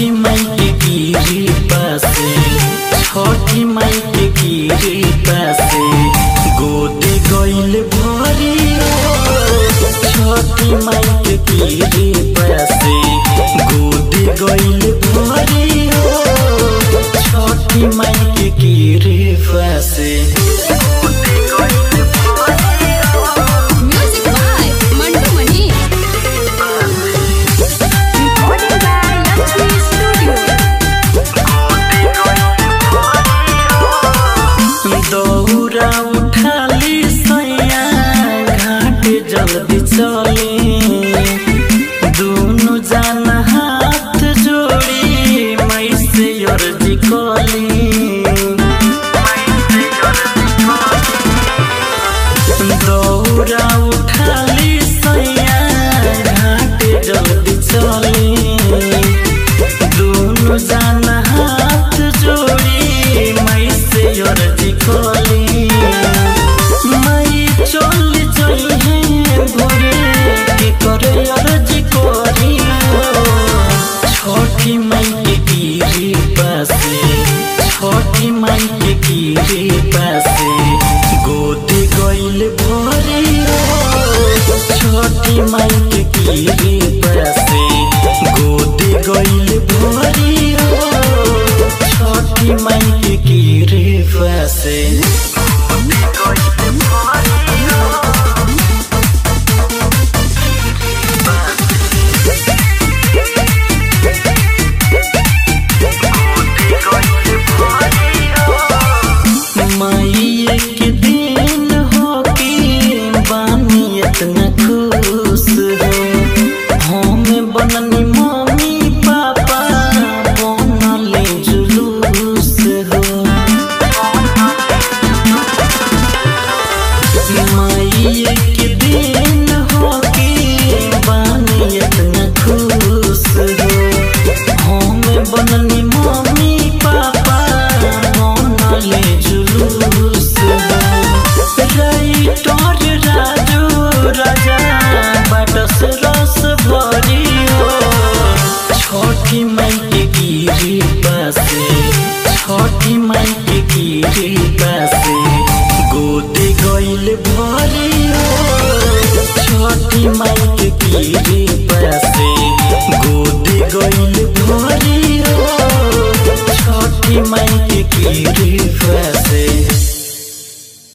छठी माई के गिरी पासे छठी माई के गिरी पासे गोदे गइल भरी छठी माई के गिरी पासे गोदे गइल भरी छठी माई के गिरी पासे Music by Mandu Mani. Recording by Lakshmi Studio. दौरा उठाली सैया घाट जल्दी चले दोनों जान हाथ जोड़ी मई से अर्जी कली दौरा उठाली सैया घाट जल्दी चले दोनों जान हाथ जोड़ी मई से अर्जी कली मई चल जइहे भोरे के करे अर्जी करी छठी मई के गिरी पासे छठी मई के गिरी पासे गोदी गइल भरे छठी मई के गिरी पासे गोदी गइल भरी छठी मई के गिरी पासे माई के दिन हो के बानी इतना खुश हो हम बननी मम्मी पापा बनले जुलूस हो माई के दिन हो के बानी इतना खुश हो हम बननी मम्मी पापा बनले जुलूस हो राइटर राजू राजा बाटस रस भरी हो छठी माई के गिरी पासे छठी माई के गिरी पासे गोदे गइल भरी हो छठी माई के गिरी पासे गोदे गइल भरी हो छठी माई के गिरी पासे